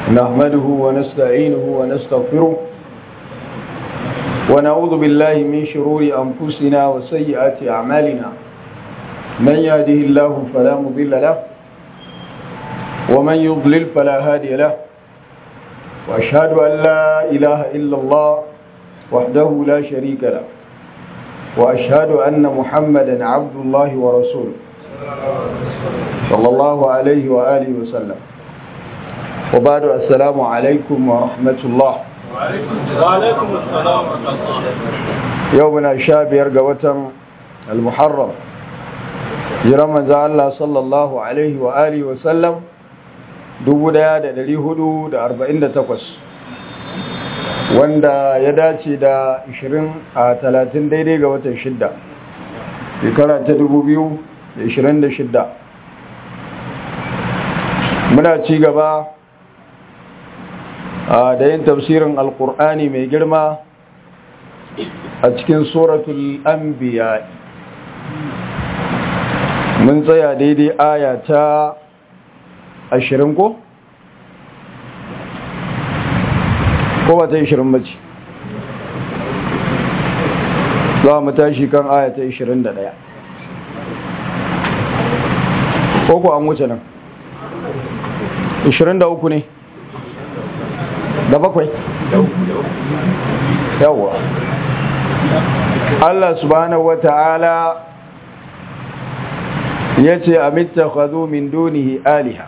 نحمده ونستعينه ونستغفره ونعوذ بالله من شرور أنفسنا وسيئات أعمالنا من يهده الله فلا مضل له ومن يضلل فلا هادي له وأشهد أن لا إله إلا الله وحده لا شريك له وأشهد أن محمدا عبد الله ورسوله صلى الله عليه وآله وسلم وبعد السلام عليكم ورحمة الله وعليكم السلام ورحمة الله يومنا شاب يرقى المحرم jiran manzo Allah sallallahu alaihi wa alihi wa sallam 1448 wanda ya dace da 20 a 30 daidai ga watan 6 shekara ta 2026 muna ci gaba da yin tafsirin alkur'ani mai girma a cikin suratul anbiya mun tsaya daidai aya ta ashirin ko? ko ba ta ashirin bace za mu tashi kan aya ta ashirin da ɗaya ko ko an wuce nan ashirin da uku ne da bakwai yawwa Allah subhanahu wa ta'ala yace amittakhadhu min dunihi aliha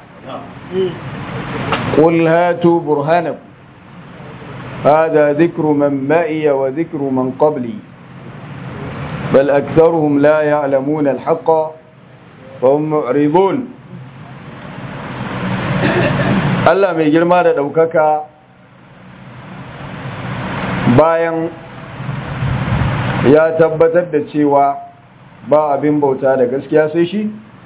qul hatu burhanakum hada dhikru man ma'iya wa dhikru man qabli bal aktharuhum la ya'lamuna al-haqqa wa hum mu'ridun Allah mai girma da daukaka bayan ya tabbatar da cewa ba abin bauta da gaskiya sai shi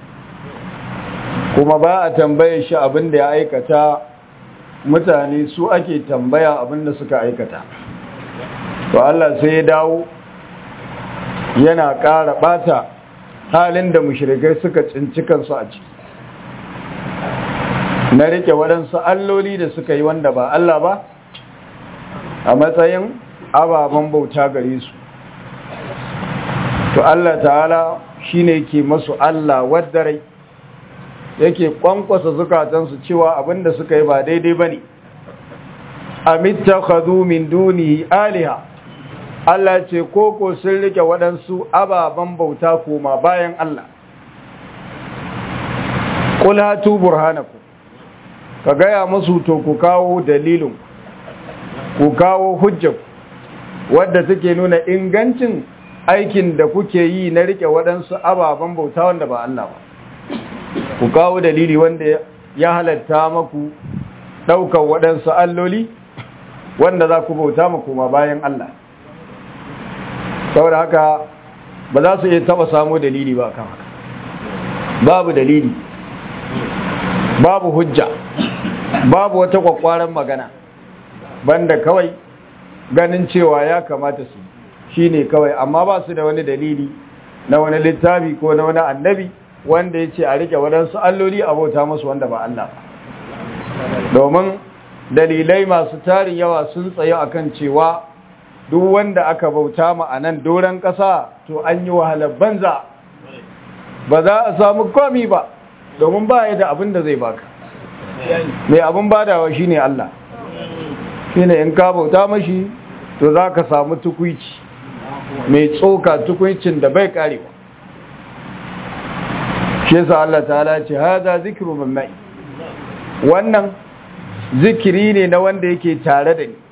kuma ba a tambaye shi abin da ya aikata mutane su ake tambaya abin da suka aikata to Allah sai ya dawo yana ƙara ɓata halin da mushrikai suka tsinci kansu a ciki na rike waɗansu alloli da suka yi wanda ba Allah ba a matsayin ababen bauta gare su to Allah ta'ala shine ke masu Allah waddarai yake kwankwasa zukatansu cewa abinda suka yi ba daidai bane amittakhadhu min dunihi aliha Allah ce koko sun rike waɗansu ababen bauta koma bayan Allah qul hatu burhanakum ka gaya musu to ku kawo dalilin ku kawo hujjar wadda take nuna ingancin aikin da kuke yi na rike waɗansu ababen bauta wanda ba Allah ba ku kawo dalili wanda ya halatta maku ɗaukar waɗansu alloli wanda za ku bauta maku ma bayan Allah saboda haka ba za su iya taɓa samu dalili ba kan haka babu dalili babu hujja babu wata kwakwaran magana banda kawai ganin cewa ya kamata su shi ne kawai amma ba su da wani dalili na wani littafi ko na wani annabi wanda ya ce a rike waɗansu alloli a bauta masu wanda ba Allah ba domin dalilai masu tarin yawa sun tsaye akan cewa duk wanda aka bauta ma a nan doron ƙasa to an yi wahalar banza ba za a samu komi ba domin ba ya da abin da zai baka mai abin badawa shine Allah shine in ka bauta mashi to za ka samu tukwici mai tsoka tukuncin da bai karewa shi yasa Allah ta'ala ce hada zikru min mai wannan zikiri ne na wanda yake tare da ni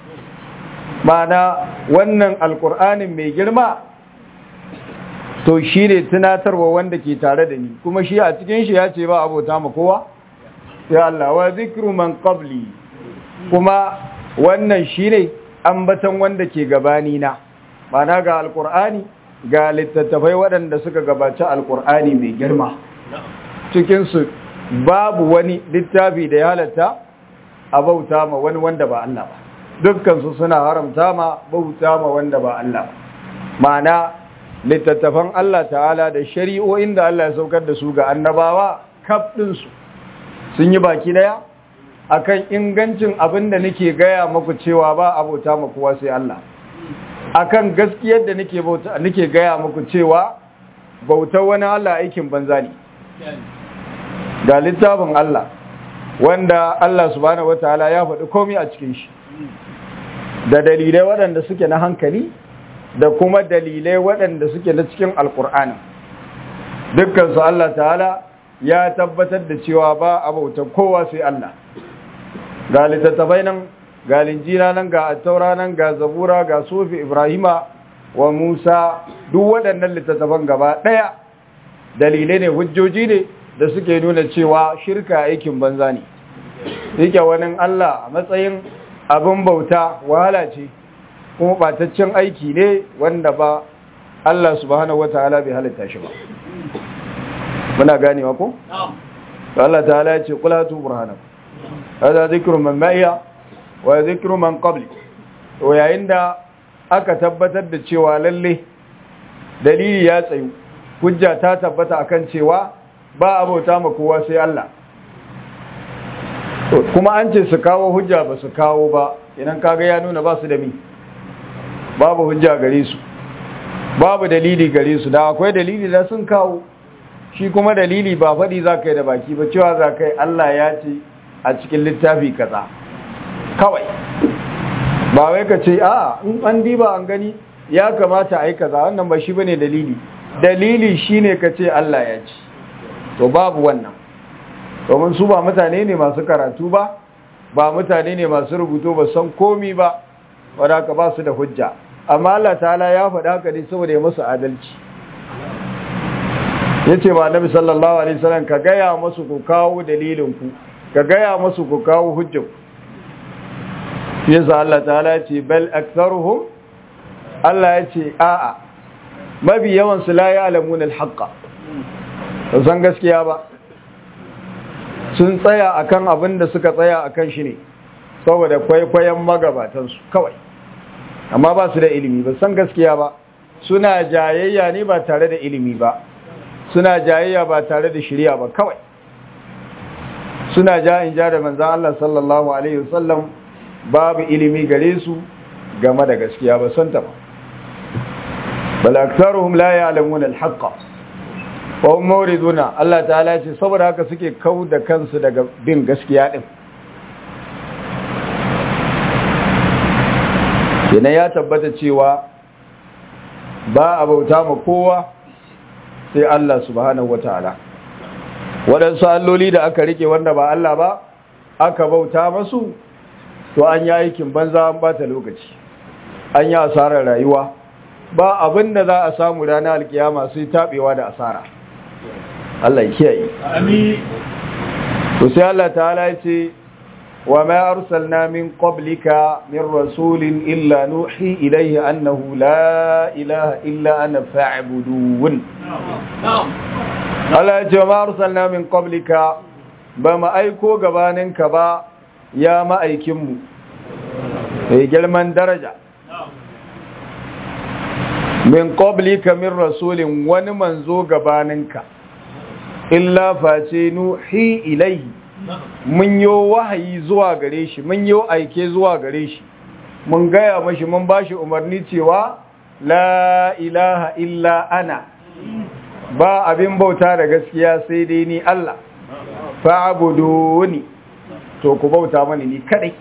mana wannan alkur'anin mai girma to shi ne tunatarwa wanda ke tare da ni kuma shi a cikin shi ya ce ba abota ma kowa sai Allah wa zikru man qabli kuma wannan shi ne ambatan wanda ke gabani na mana ga alkur'ani ga littattafai waɗanda suka gabaci alkur'ani mai girma cikinsu babu wani littafi da ya halatta a bauta ma wani wanda ba Allah ba dukkansu suna haramta ma bauta ma wanda ba Allah ba mana littattafan Allah ta'ala da shari'o'in da Allah ya saukar da su ga annabawa kaf ɗinsu sun yi baki daya akan ingancin abin da nake gaya muku cewa ba abota ma kowa sai Allah akan gaskiyar da nake bauta nake gaya muku cewa bautar wani Allah aikin banza ne ga littafin Allah wanda Allah subhanahu wataala ya faɗi komai a cikin shi da dalilai waɗanda suke na hankali da kuma dalilai waɗanda suke na cikin alkur'ani dukkansu Allah ta'ala ya tabbatar da cewa ba a bautar kowa sai Allah ga littattafai nan ga linjina nan ga attaura nan ga zabura ga sufi ibrahima wa musa duk waɗannan littattafan gaba ɗaya dalilai ne hujjoji ne da suke nuna cewa shirka aikin banza ne yake wani Allah a matsayin abin bauta wahala ce kuma ɓataccen aiki ne wanda ba Allah subhanahu wataala bai halitta shi ba muna ganewa ko Allah ta'ala ya ce qul hatu burhanakum hada zikru man ma'iya wa zikru man qabli to yayin da aka tabbatar da cewa lalle dalili ya tsayu hujja ta tabbata akan cewa ba abota ma kowa sai Allah kuma an ce su kawo hujja ba su kawo ba idan kaga ya nuna ba su da mi babu hujja gare su babu dalili gare su da akwai dalili da sun kawo shi kuma dalili ba faɗi za ka yi da baki ba cewa za ka yi Allah ya ce a cikin littafi kaza kawai ba wai ka ce a in an diba an gani ya kamata a yi kaza wannan ba shi ba ne dalili dalili shi ne ka ce Allah ya ce to babu wannan domin su ba mutane ne masu karatu ba ba mutane ne masu rubutu ba san komi ba wadda ka ba su da hujja amma Allah ta'ala ya faɗa ka ne saboda ya musu adalci ya ce ba nabi sallallahu alaihi wasallam ka gaya masu ku kawo dalilinku ka gaya masu ku kawo hujjar yasa Allah ta'ala ya ce bal aktharuhum Allah ya ce a'a mabi yawan su la ya'lamun al-haqqa san gaskiya ba sun tsaya akan abin da suka tsaya akan shi ne saboda kwaikwayon magabatansu kawai amma ba su da ilimi ba san gaskiya ba suna jayayya ne ba tare da ilimi ba suna jayayya ba tare da shirya ba kawai suna ja in ja da manzan Allah sallallahu alaihi wasallam babu ilimi gare su game da gaskiya ba santa ba bal aktharuhum la ya'lamuna al-haqqa wa hum muriduna Allah ta'ala ce saboda haka suke kau da kansu daga bin gaskiya din kenan ya tabbata cewa ba a bauta ma kowa sai Allah subhanahu wataala waɗansu alloli da aka rike wanda ba Allah ba aka bauta masu to an yi aikin banza an bata lokaci an yi asarar rayuwa ba abin da za a samu ranar alkiyama sai taɓewa da asara Allah ya kiyaye Amin. to sai Allah ta'ala ya ce wa ma arsalna min qablika min rasulin illa nuhi ilayhi annahu la ilaha illa ana fa'budun Allah ya ce wa ma arsalna min qablika ba mu aiko gabaninka ba ya ma'aikinmu mai girman daraja min qablika min rasulin wani manzo gabaninka illa face nuhi ilaihi mun yi wahayi zuwa gare shi mun yi aike zuwa gare shi mun gaya mashi mun bashi umarni cewa la ilaha illa ana ba abin bauta da gaskiya sai dai ni Allah fa'buduni to ku bauta mani ni kadai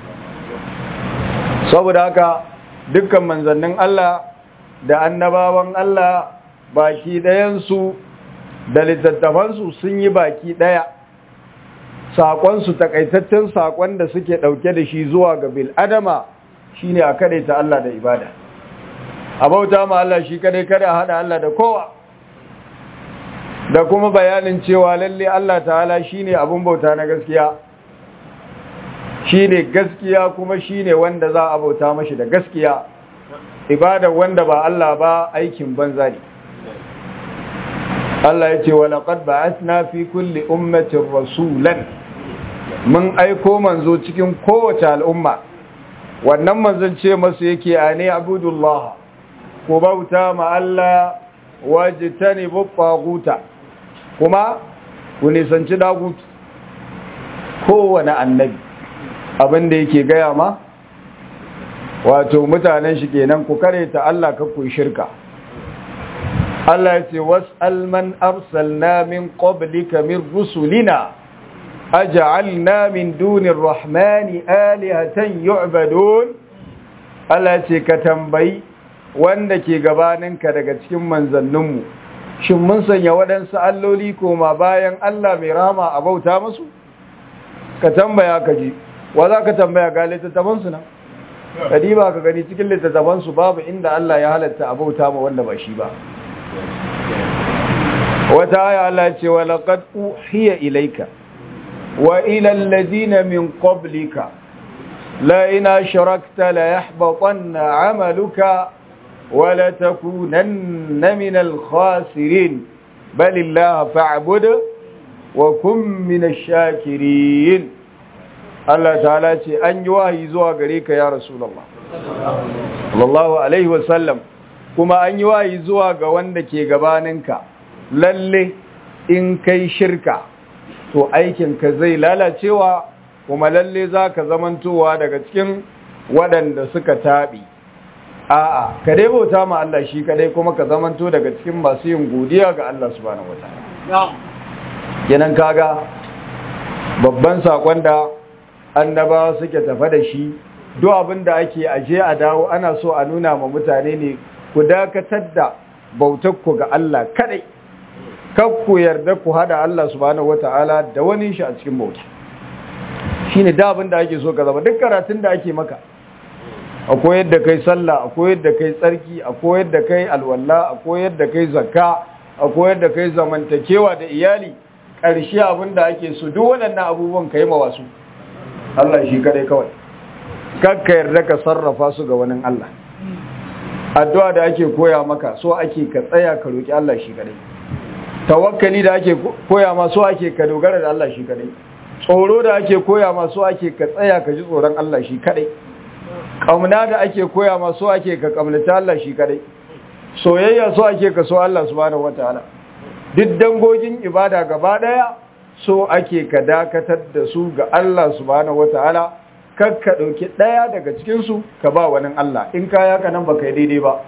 saboda haka dukkan manzannin Allah da annabawan Allah baki ɗayansu da littattafansu sun yi baki ɗaya saƙonsu takaitaccen saƙon da suke ɗauke da shi zuwa ga bil'adama shi ne a kaɗai ta Allah da ibada a bauta ma Allah shi kadai kada haɗa Allah da kowa da kuma bayanin cewa lalle Allah ta'ala shi ne abin bauta na gaskiya shi ne gaskiya kuma shi ne wanda za a bauta mashi da gaskiya ibada wanda ba Allah ba aikin banza ne Allah ya ce wa laqad ba'athna fi kulli ummatin rasulan mun aiko manzo cikin kowace al'umma wannan manzon ce masu yake ane abudullah ko bauta ma Allah wajtanibu taguta kuma ku nisanci dagutu kowane annabi abin da yake gaya ma wato mutanen shi kenan ku ta Allah ka ku shirka Allah ya ce was'al man arsalna min qablika min rusulina aj'alna min dunir rahmani alihatan yu'badun Allah ya ce ka tambayi wanda ke gabaninka daga cikin manzanninmu shin mun sanya waɗansu alloli koma bayan Allah mai rama a bauta musu ka tambaya ka ji wa za ka tambaya ga littattafansu nan kadi ba ka gani cikin littattafansu babu inda Allah ya halatta a bauta ma wanda ba shi ba wata aya Allah ce wa laqad uhiya ilayka wa ila alladhina min qablika la in ashrakta la yahbatanna 'amaluka wa la takunanna min al-khasirin bal illaha fa'bud wa kun min ash-shakirin Allah ta'ala ce an yi wahayi zuwa gare ka ya Rasulullah sallallahu alaihi wasallam kuma an yi wahayi zuwa ga wanda ke gabaninka lalle in kai shirka to aikinka zai lalacewa kuma lalle za ka zamantowa daga cikin waɗanda suka taɓi a'a ka dai bauta ma Allah shi kadai kuma ka zamanto daga cikin masu yin godiya ga Allah subhanahu wataala kenan kaga babban sakon da annabawa suke tafa da shi duk abin da ake aje a dawo ana so a nuna ma mutane ne ku dakatar da bautar ku ga Allah kadai kar ku yarda ku hada Allah subhanahu wataala da wani shi a cikin bauta shine da abin da ake so ka zama duk karatun da ake maka a koyar da kai sallah a koyar da kai tsarki a koyar da kai alwala a koyar da kai zakka a koyar da kai zamantakewa da iyali ƙarshe abin da ake so duk waɗannan abubuwan ka yi ma wasu Allah shi kadai kawai kakka yarda ka sarrafa su ga wani Allah addu'a da ake koya maka so ake ka tsaya ka roki Allah shi kadai tawakkali da ake koya ma so ake ka dogara da Allah shi kadai tsoro da ake koya ma so ake ka tsaya ka ji tsoron Allah shi kadai kauna da ake koya ma so ake ka kamnata Allah shi kadai soyayya so ake ka so Allah subhanahu wataala duk dangogin ibada gaba daya so ake ka dakatar da su ga Allah subhanahu wataala kar ka dauki daya daga cikin su ka ba wani Allah in ka yaka nan baka yi daidai ba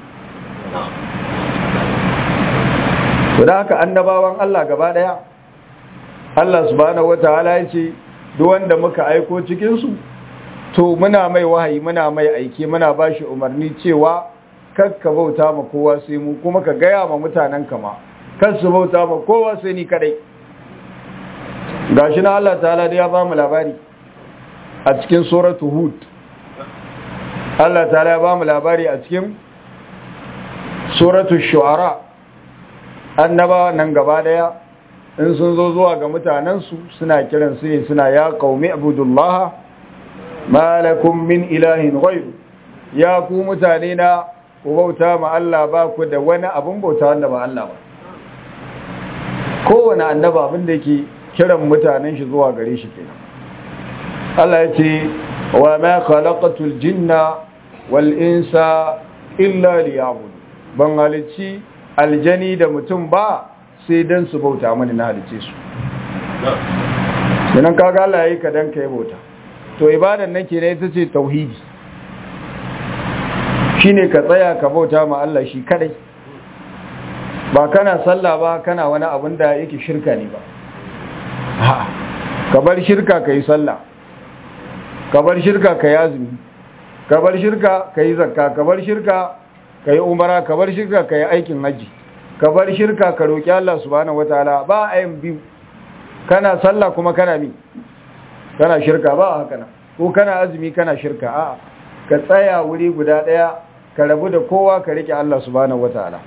to da haka annabawan Allah gaba daya Allah subhanahu wataala ya ce duk wanda muka aiko cikin su to muna mai wahayi muna mai aiki muna bashi umarni cewa kar ka bauta ma kowa sai mu kuma ka gaya ma mutanen kama kar su bauta ma kowa sai ni kadai gashi na Allah ta'ala da ya ba mu labari a cikin suratu hud Allah ta'ala ya ba mu labari a cikin suratu shu'ara annabawa nan gaba daya in sun zo zuwa ga mutanensu suna kiran su ne suna ya qaumi abudullaha ma lakum min ilahin ghayr ya ku mutane na ku bauta ma Allah ba ku da wani abun bauta wanda ba Allah ba kowane annaba abin da yake kiran mutanen shi zuwa gare shi kenan Allah ya ce wa ma khalaqatul jinna wal insa illa liya'budu ban halicci aljani da mutum ba sai dan su bauta mani na halicce su kenan kaga Allah yayi ka dan kai bauta to ibadan nan kenan ita ce tauhidi shine ka tsaya ka bauta ma Allah shi kadai ba kana sallah ba kana wani abin da yake shirka ne ba ka bar shirka ka yi sallah ka bar shirka ka yi azumi ka bar shirka ka yi zakka ka bar shirka ka yi umara ka bar shirka ka yi aikin hajji ka bar shirka ka roƙi Allah subhanahu wataala ba a yin biyu kana sallah kuma kana mi kana shirka ba haka nan ko kana azumi kana shirka a'a ka tsaya wuri guda ɗaya ka rabu da kowa ka rike Allah subhanahu wataala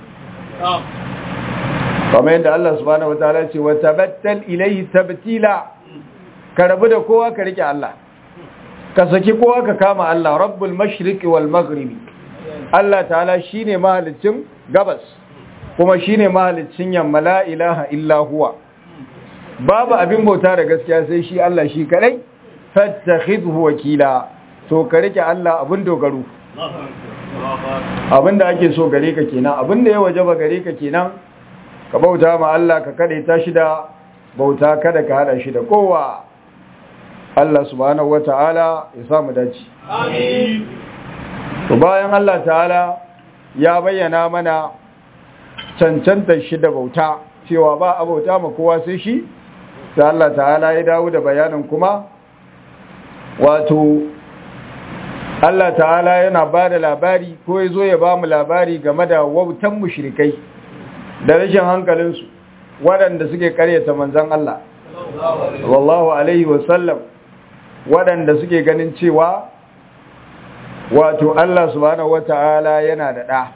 kamar yadda Allah subhanahu wataala ce wa tabattal ilayhi tabtila ka rabu da kowa ka rike Allah ka saki kowa ka kama Allah rabbul mashriqi wal maghribi Allah ta'ala shine mahalicin gabas kuma shine mahalicin yamma la ilaha illa huwa babu abin bauta da gaskiya sai shi Allah shi kadai fattakhidhu wakila to ka rike Allah abin dogaro abin da ake so gare ka kenan abin da ya wajaba gare ka kenan ka bauta ma Allah ka kada ta shi da bauta kada ka hada shi da kowa Allah subhanahu wata'ala ya samu dace Amin. to bayan Allah ta'ala ya bayyana mana cancantar shi da bauta cewa ba a bauta ma kowa sai shi sai Allah ta'ala ya dawo da bayanin kuma wato Allah ta'ala yana ba da labari ko ya zo ya ba mu labari game da wautan mushrikai da rashin hankalinsu waɗanda suke karyata manzan Allah wallahu alaihi wasallam waɗanda suke ganin cewa wato Allah subhanahu wata'ala yana da ɗa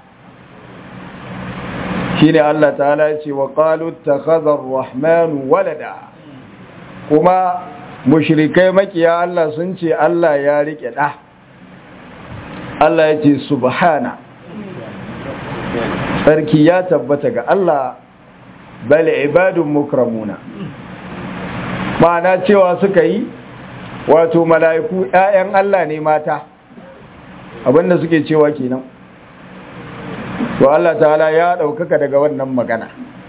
shine Allah ta'ala ya ce wa qalu takhadha ar-rahmanu walada kuma mushrikai makiya Allah sun ce Allah ya rike ɗa Allah ya ce subhana sarki ya tabbata ga Allah bal ibadun mukramuna ma'ana cewa suka yi wato mala'iku ‘ya'yan Allah ne mata abinda suke cewa kenan to Allah ta'ala ya ɗaukaka daga wannan magana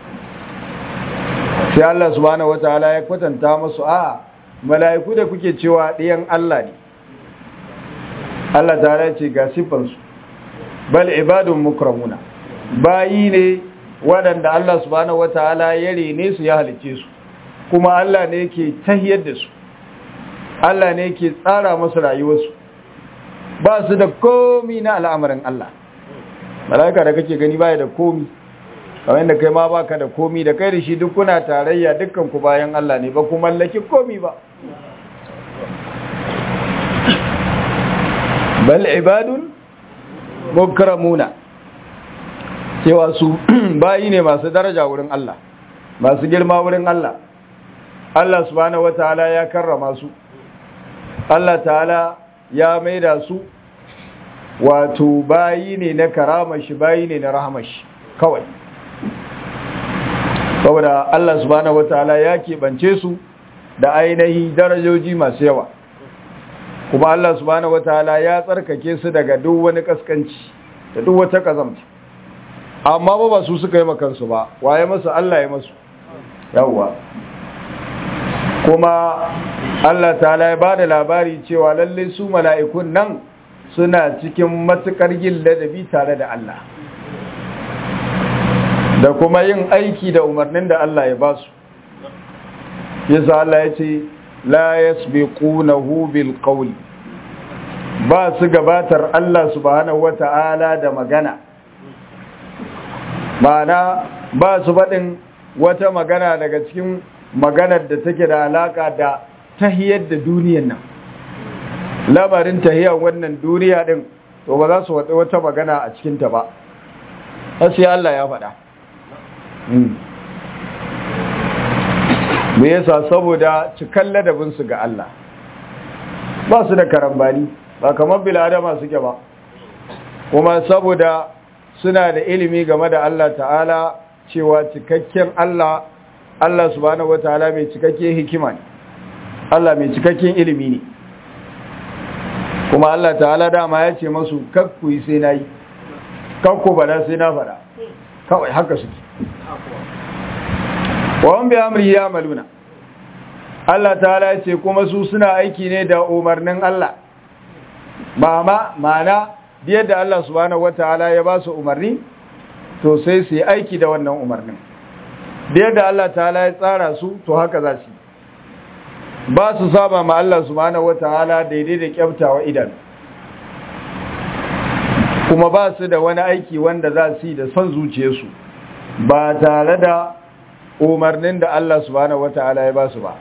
sai Allah subhanahu wa ta'ala ya kwatanta masu a mala'iku da kuke cewa ɗiyan Allah ne Allah ta'ala ce ga siffarsu bal ibadun mukramuna bayi ne waɗanda Allah subhanahu wa ta'ala ya rene su ya halice su kuma Allah ne ke tahiyar da su Allah ne ke tsara masu rayuwarsu ba su da komi na al'amarin Allah mala'ika da kake gani baya da komi kamar yadda kai ma baka da komi da kai da shi duk kuna tarayya dukkan ku bayan Allah ne ba ku mallaki komi ba bal ibadun mukramuna cewa su bayi ne masu daraja wurin Allah masu girma wurin Allah Allah subhanahu wataala ya karrama su Allah ta'ala ya maida su wato bayi ne na karama shi bayi ne na rahama shi kawai saboda Allah subhanahu wataala ya keɓance su da ainihi darajoji masu yawa kuma Allah subhanahu wataala ya tsarkake su daga duk wani kaskanci da duk wata kazamta amma ba ba su suka yi makansu ba waye masu Allah ya masu yawwa kuma Allah ta'ala ya bada labari cewa lalle su mala'ikun nan suna cikin matukar yin ladabi tare da Allah da kuma yin aiki da umarnin da Allah ya ba su yasa Allah ya ce la yasbiqunahu bil qawli ba su gabatar Allah subhanahu wata'ala da magana ma'ana ba su faɗin wata magana daga cikin maganar da take da alaka da tahiyar da duniyan nan lamarin tahiyar wannan duniya din to ba za su wata wata magana a cikinta ba sai Allah ya faɗa me yasa saboda cikan ladabinsu ga Allah ba su da karambani ba kamar biladama suke ba kuma saboda suna da ilimi game da Allah ta'ala cewa cikakken Allah Allah subhanahu wataala mai cikakken hikima ne Allah mai cikakken ilimi ne kuma Allah ta'ala dama ya ce masu kakku yi sai nayi kakku bada sai na fada kawai haka suke wa bi amri ya maluna Allah ta'ala ya ce kuma su suna aiki ne da umarnin Allah mama mana yadda Allah subhanahu wataala ya ba su umarni to sai su yi aiki da wannan umarnin yadda Allah ta'ala ya tsara su to haka za su ba su saba ma Allah subhanahu wataala daidai da kyaftawa idan kuma ba su da wani aiki wanda za su yi da son zuciyarsu ba tare da umarnin da Allah subhanahu wataala ya ba su ba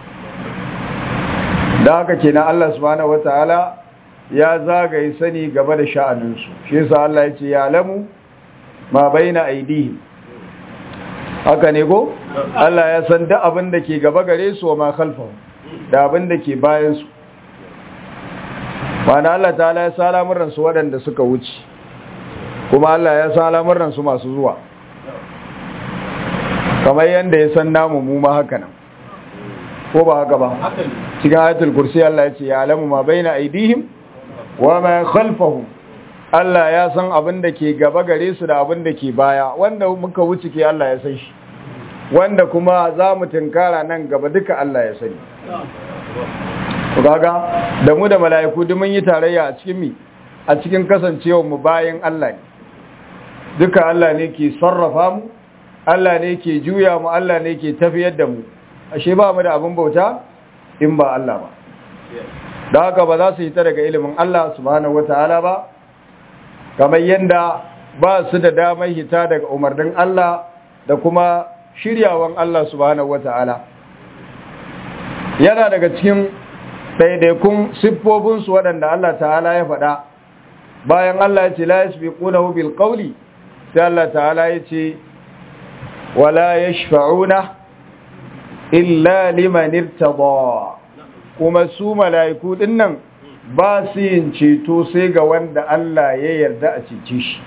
da haka kenan Allah subhanahu wataala ya zagaye sani gaba da sha'aninsu shi yasa Allah ya ce ya lamu ma baina aidihim haka ne ko Allah ya san duk abin da ke gaba gare su wa ma khalfahu da abin da ke bayan su wani Allah ta'ala ya sa lamuran su waɗanda suka wuce kuma Allah ya sa lamuran su masu zuwa kamar yadda ya san namu mu ma haka nan ko ba haka ba cikin ayatul kursi Allah ya ce ya alamu ma baina aidihim wa ma khalfahum Allah ya san abin da ke gaba gare su da abin da ke baya wanda muka wuce ke Allah ya san shi wanda kuma za mu tunkara nan gaba duka Allah ya sani to kaga da mu da mala'iku duk mun yi tarayya a cikin mi a cikin kasancewar mu bayan Allah ne duka Allah ne ke sarrafa mu Allah ne ke juya mu Allah ne ke tafiyar da mu ashe ba mu da abin bauta in ba Allah ba da haka ba za su yi ta daga ilimin Allah subhanahu wataala ba kamar yanda ba su da damar hita daga umarnin Allah da kuma shiryawan Allah subhanahu wataala yana daga cikin ɗaiɗaikun siffofinsu waɗanda Allah ta'ala ya faɗa bayan Allah ya ce la yasbiqunahu bil qawli sai Allah ta'ala ya ce wala yashfa'una illa liman irtada kuma su mala'iku dinnan ba su yin ceto sai ga wanda Allah ya yarda a cece shi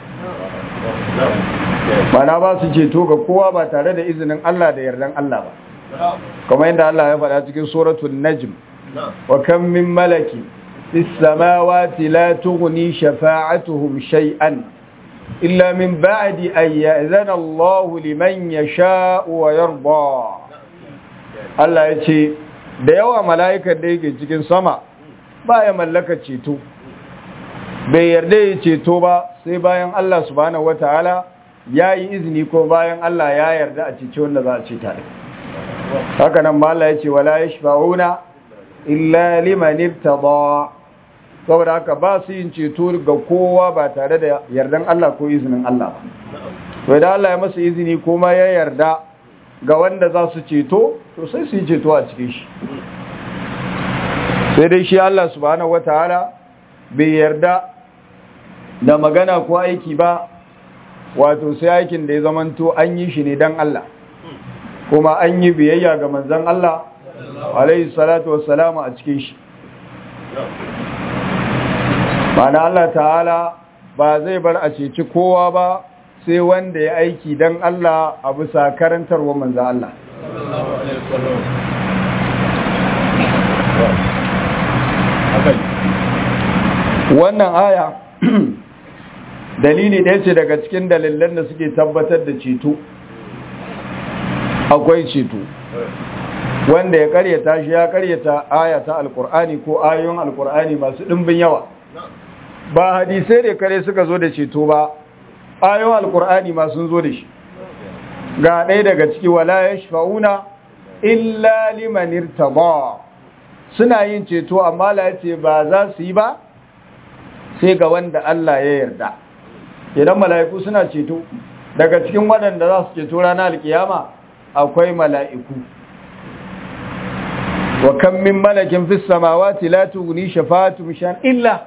mana ba su ceto ga kowa ba tare da izinin Allah da yardan Allah ba kamar yadda Allah ya faɗa cikin suratul najm wa kam min malaki fis samawati la tughni shafa'atuhum shay'an illa min ba'di an ya'zana Allah liman yasha'u wa yarda Allah ya ce da yawa mala'ikan da yake cikin sama ba ya mallaka ceto bai yarda ya ceto ba sai bayan Allah subhanahu wataala ya yi izini ko bayan Allah ya yarda a cece wanda za a ce tare haka nan ma Allah ya ce wala yashfa'una illa liman irtada saboda haka ba su yin ceto ga kowa ba tare da yardan Allah ko izinin Allah ba to idan Allah ya masa izini kuma ya yarda ga wanda za su ceto to sai su yi ceto a cikin shi sai dai shi Allah subhanahu wataala bai yarda da magana ko aiki ba wato sai aikin da ya zamanto an yi shi ne dan Allah kuma an yi biyayya ga manzon Allah alaihi salatu wassalamu a cikin shi mana Allah ta'ala ba zai bar a ceci kowa ba sai wanda ya aiki dan Allah a bisa karantarwa manzon Allah wannan aya dalili ɗaya ce daga cikin dalilan da suke tabbatar da ceto akwai ceto wanda ya karyata shi ya karyata aya ta alkur'ani ko ayoyin alkur'ani masu ɗimbin yawa ba hadisai da kare suka zo da ceto ba ayoyin alkur'ani masu zo da shi ga ɗaya daga ciki wala ya shafa'una illa liman irtaba suna yin ceto amma la ce ba za su yi ba sai ga wanda Allah ya yarda idan mala'iku suna ceto daga cikin waɗanda za su ceto ranar alkiyama akwai mala'iku wa kan min malakin fis samawati la tughni shafa'atuhum shan illa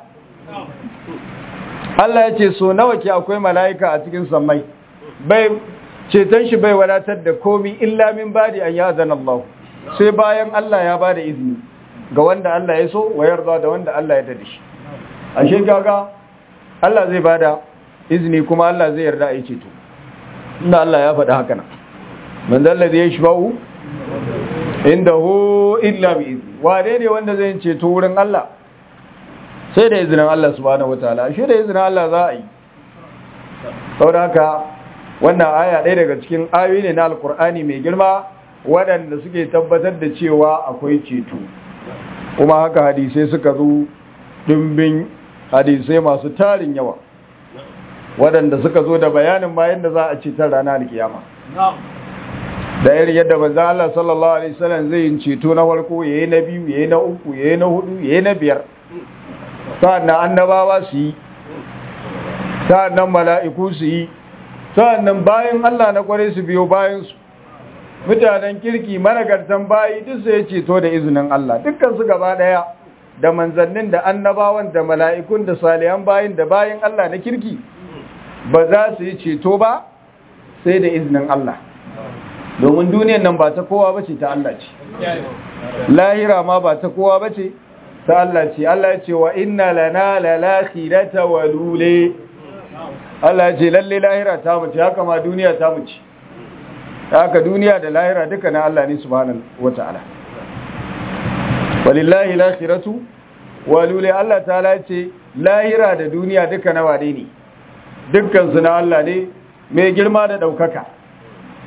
Allah ya ce so nawa ke akwai mala'ika a cikin sammai bai ceton shi bai wadatar da komi illa min badi an yazan Allah sai bayan Allah ya bada izini ga wanda Allah ya so wa yarda da wanda Allah ya dade shi ashe gaga Allah zai bada izini kuma Allah zai yarda a yi ceto inda Allah ya faɗi haka nan man zalla zai shafa'u inda hu illa bi izni wane ne wanda zai ceto wurin Allah sai da izinin Allah subhanahu wataala shi da izinin Allah za a yi saboda haka wannan aya ɗaya daga cikin ayoyi ne na alkur'ani mai girma waɗanda suke tabbatar da cewa akwai ceto kuma haka hadisai suka zo dimbin hadisai masu tarin yawa waɗanda suka zo da bayanin bayan da za a cetar ranar alkiyama da irin yadda manzo Allah sallallahu alaihi wasallam zai yin ceto na farko yayi na biyu yayi na uku yayi na hudu yayi na biyar sa'annan annabawa su yi sa'annan mala'iku su yi sa'annan bayan Allah na kware su biyo bayan su mutanen kirki managartan bayi duk sai ceto da izinin Allah dukkan su gaba daya da manzannin da annabawan da mala'ikun da salihan bayin da bayin Allah na kirki ba za su yi ceto ba sai da izinin Allah domin duniyan nan ba ta kowa bace ta Allah ce lahira ma ba ta kowa bace ta Allah ce Allah ya ce wa inna lana lalakhirata walule Allah ya ce lalle lahira ta mu ce haka ma duniya ta mu ce haka duniya da lahira duka na Allah ne subhanahu wataala walillahi lakhiratu walule Allah ta'ala ya ce lahira da duniya duka na wade ne dukkan su na Allah ne mai girma da daukaka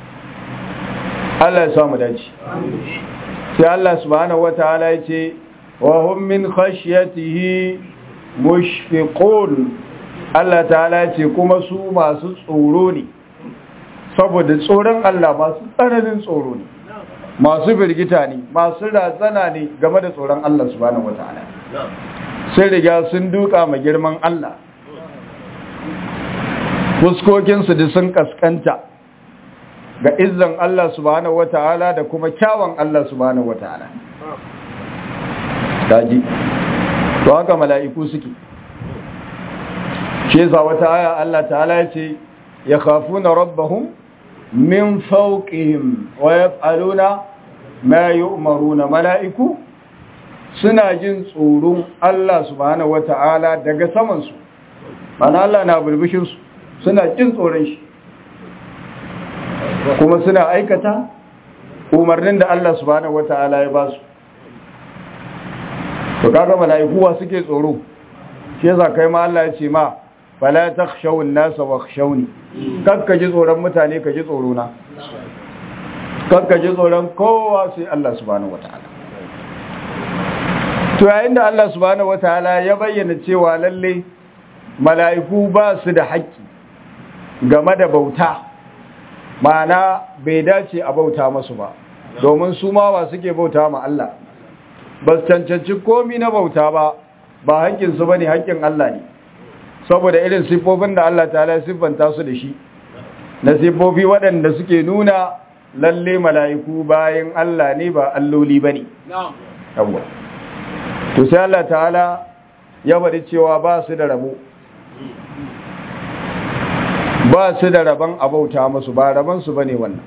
Allah ya samu dace sai Allah subhanahu wataala ya ce wa hum min khashyatihi mushfiqun Allah ta'ala ce kuma su masu tsoro ne saboda tsoron Allah masu tsananin tsoro ne masu birgita ne masu razana ne game da tsoron Allah subhanahu wataala sun riga sun duka ma girman Allah fuskokinsu da sun kaskanta ga izzan Allah subhanahu wataala da kuma kyawun Allah subhanahu wataala daji to haka mala'iku suke shi yasa wata aya Allah ta'ala ya ce ya khafuna rabbahum min fawqihim wa yaf'aluna ma yu'maruna mala'iku suna jin tsoron Allah subhanahu wata'ala daga saman su mana Allah na burbushin su suna jin tsoron shi kuma suna aikata umarnin da Allah subhanahu wata'ala ya ba su to kaga mala'iku wa suke tsoro shi yasa kai ma Allah ya ce ma fala takhshaw an-nasa wakhshawni kakka ji tsoron mutane ka ji tsoro na kakka ji tsoron kowa sai Allah subhanahu wataala to yayin da Allah subhanahu wataala ya bayyana cewa lalle mala'iku ba su da haƙƙi game da bauta ma'ana bai dace a bauta masu ba domin su ma ba suke bauta ma Allah ba su cancanci komi na bauta ba ba haƙƙinsu ba ne haƙƙin Allah ne saboda irin siffofin da Allah ta ya siffanta su da shi na siffofi waɗanda suke nuna lalle mala'iku bayan Allah ne ba alloli ba ne yawwa to sai Allah ta'ala ya bari cewa ba su da rabo ba su da rabon abauta musu ba rabonsu ba ne wannan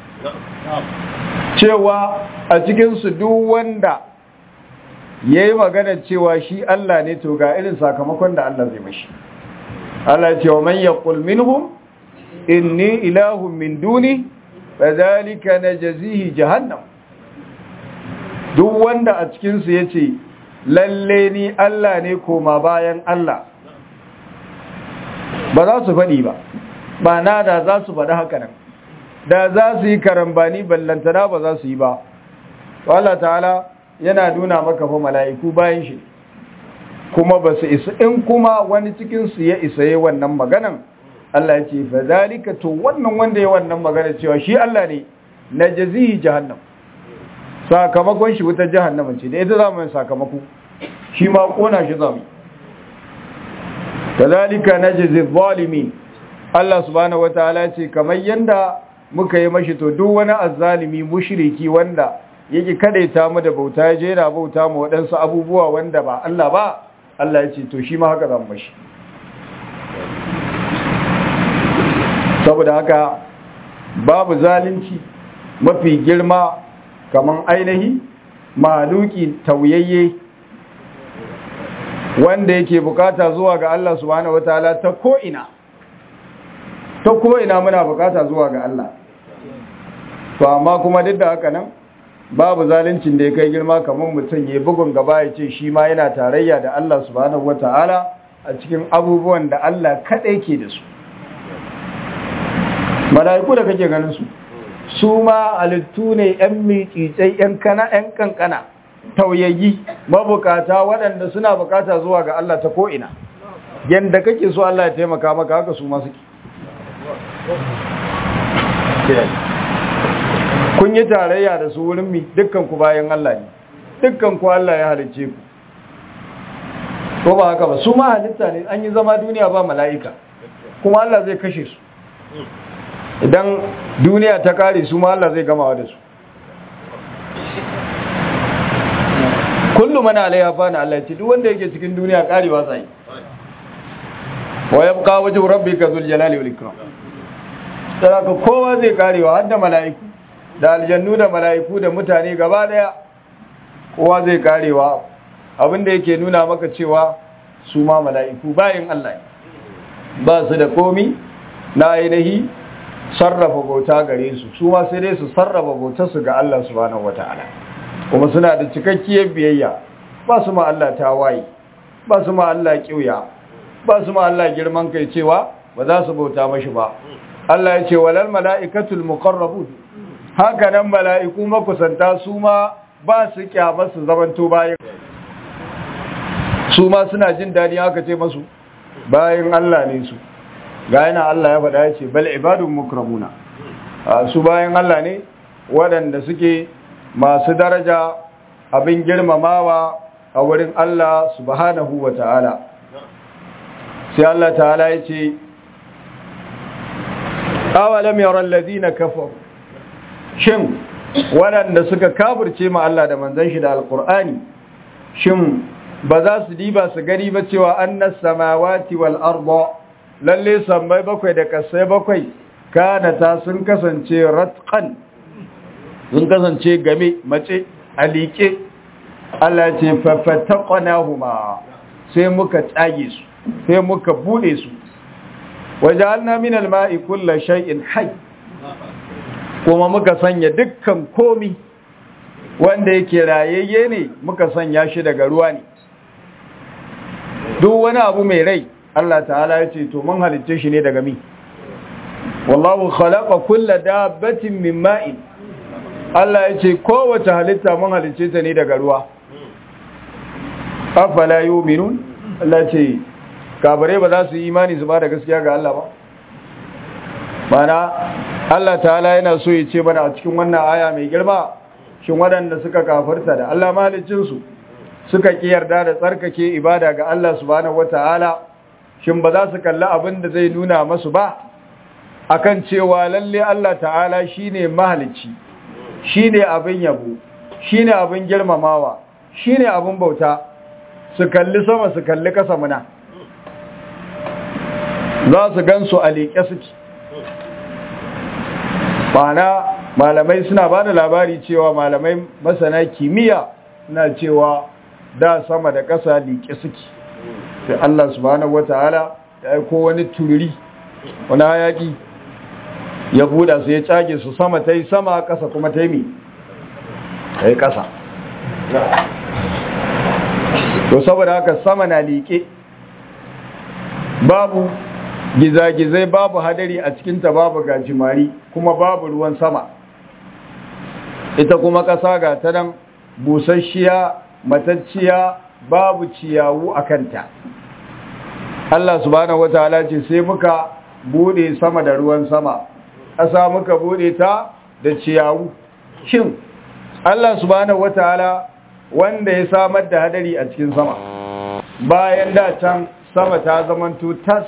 cewa a cikinsu duk wanda ya yi magana cewa shi Allah ne to ga irin sakamakon da Allah zai mashi Allah ce wa man yaqul minhum inni ilahun min duni fadhalika najzihi jahannam duk wanda a cikin su yace lalle ni Allah ne koma bayan Allah ba za su faɗi ba ba na da za su faɗi haka nan da za su yi karambani ballantana ba za su yi ba Allah ta'ala yana nuna maka fa mala'iku bayan shi kuma ba su isa in kuma wani cikinsu ya isa yi wannan maganan Allah ya ce fa zalika to wannan wanda ya wannan magana cewa shi Allah ne na jazihi jahannam sakamakon shi wutar jahannama ce da ita za mu yi sakamako shi ma kona shi za mu kazalika najzi zalimin Allah subhanahu wataala ce kamar yanda muka yi mashi to duk wani azzalimi mushriki wanda yake kadaita mu da bauta ya je yana bauta mu waɗansu abubuwa wanda ba Allah ba Allah ya ce to shi ma haka zan mashi saboda haka babu zalunci mafi girma kaman ainihi maluki tauyayye wanda yake bukata zuwa ga Allah subhanahu wataala ta ko'ina ta ko'ina muna bukata zuwa ga Allah to amma kuma duk da haka nan babu zaluncin da ya kai girma kamar mutum ya bugun gaba ya ce shi ma yana tarayya da Allah subhanahu wata'ala a cikin abubuwan da Allah kaɗai ke da su mala'iku da kake ganin su su ma halittu ne yan miƙiƙai yan kana yan kankana tauyayyi mabukata waɗanda suna bukata zuwa ga Allah ta ko'ina yanda kake so Allah ya taimaka maka haka su ma suke kun yi tarayya da su wurin mi dukkan ku bayan Allah ne dukkan ku Allah ya halicce ku ko ba haka ba su ma halitta ne an yi zama duniya ba mala'ika kuma Allah zai kashe su idan duniya ta kare su ma Allah zai gamawa da su kullum mana alaiha fa na Allah ce duk wanda yake cikin duniya karewa sai wa yabqa wajhu rabbika dhul jalali wal ikram sai kowa zai karewa har da mala'iku da aljannu da mala'iku da mutane gaba daya kowa zai karewa abinda yake nuna maka cewa su ma mala'iku bayan Allah ba su da komi na ainihi sarrafa bauta gare su su ma sai dai su sarrafa bautar su ga Allah subhanahu wata'ala kuma suna da cikakkiyar biyayya ba su ma Allah tawaye ba su ma Allah kiuya ba su ma Allah girman kai cewa ba za su bauta mashi ba Allah ya ce walal mala'ikatul muqarrabun haka nan mala'iku makusanta su ma ba su kyamar su zamanto bayan su ma suna jin daɗi aka ce masu bayan Allah ne su ga yana Allah ya faɗa ya ce bal ibadun mukramuna su bayan Allah ne waɗanda suke masu daraja abin girmamawa a wurin Allah subhanahu wa ta'ala sai Allah ta'ala ya ce awalam yaran ladina kafaru shin waɗanda suka kafirce ma Allah da manzon shi da alqur'ani shin ba za su diba su gani ba cewa annas samawati wal arda lalle sammai bakwai da kasai bakwai kanata sun kasance ratqan sun kasance game mace alike Allah ce fafataqnahuma sai muka tsage su sai muka bude su wajalna min alma'i kullu shay'in hayy kuma muka sanya dukkan komi wanda yake rayayye ne muka sanya shi daga ruwa ne duk wani abu mai rai Allah ta'ala ya ce to mun halicce shi ne daga mi wallahu khalaqa kulla dabbatin min ma'in Allah ya ce kowace halitta mun halicce ta ne daga ruwa afala yu'minun Allah ce kabare ba za su yi imani su ba da gaskiya ga Allah ba mana Allah ta'ala yana so ya ce mana a cikin wannan aya mai girma shin waɗanda suka kafarta da Allah mahaliccinsu suka ki yarda da tsarkake ibada ga Allah subhanahu wata'ala shin ba za su kalli abin da zai nuna masu ba akan cewa lalle Allah ta'ala shine mahalicci shine abin yabo shine abin girmamawa shine abin bauta su kalli sama su kalli kasa muna za su gansu a leƙe suke Bana malamai suna ba da labari cewa malamai masana kimiyya suna cewa da sama da ƙasa liƙe suke sai Allah subhanahu wata'ala ya aiko wani tururi wani hayaki ya buɗa su ya cage su sama ta yi sama ƙasa kuma ta yi mi ta yi ƙasa to saboda haka sama na liƙe babu gizagizai babu hadari a cikinta babu gajimari kuma babu ruwan sama ita kuma ƙasa ga ta nan busasshiya matacciya babu ciyawu a kanta Allah subhanahu wataala ce sai muka bude sama da ruwan sama ƙasa muka bude ta da ciyawu shin Allah subhanahu wataala wanda ya samar da hadari a cikin sama bayan da can sama ta zamanto tas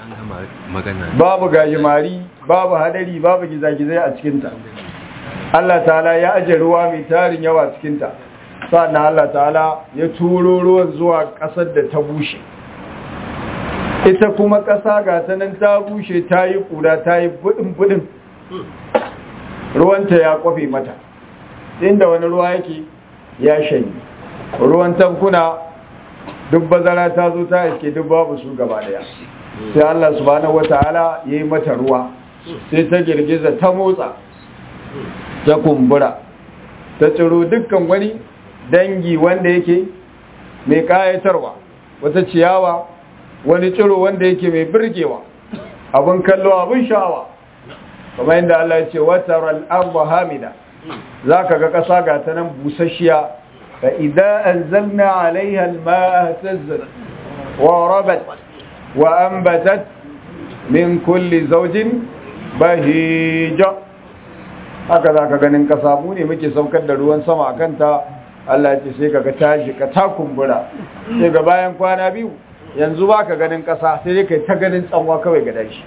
babu gajimari babu hadari babu gizagizai a cikinta Allah ta'ala ya aje ruwa mai tarin yawa cikinta sannan Allah ta'ala ya turo ruwan zuwa ƙasar da ta bushe ita kuma ƙasa ga ta nan ta bushe ta yi ƙura ta yi buɗin-buɗin ruwanta ya kwafe mata inda wani ruwa yake ya shanyi ruwan tankuna duk bazara ta zo ta iske duk babu su gaba daya sai Allah subhanahu wata'ala ya yi mata ruwa sai ta girgiza ta motsa ta kumbura ta tsiro dukkan wani dangi wanda yake mai kayatarwa wata ciyawa wani tsiro wanda yake mai birgewa abin kallo abin sha'awa kamar yadda Allah ya ce wataral arba hamida zaka ga kasa ga ta nan busasshiya fa idza anzalna alaiha alma'a tazzat wa rabat wa anbatat min kulli zawjin bahija haka zaka ganin kasa mu ne muke saukar da ruwan sama akan ta Allah ya ce sai kaga tashi ka ta kumbura sai ga bayan kwana biyu yanzu ba ka ganin ƙasa sai dai kai ta ganin tsanwa kawai ga dashi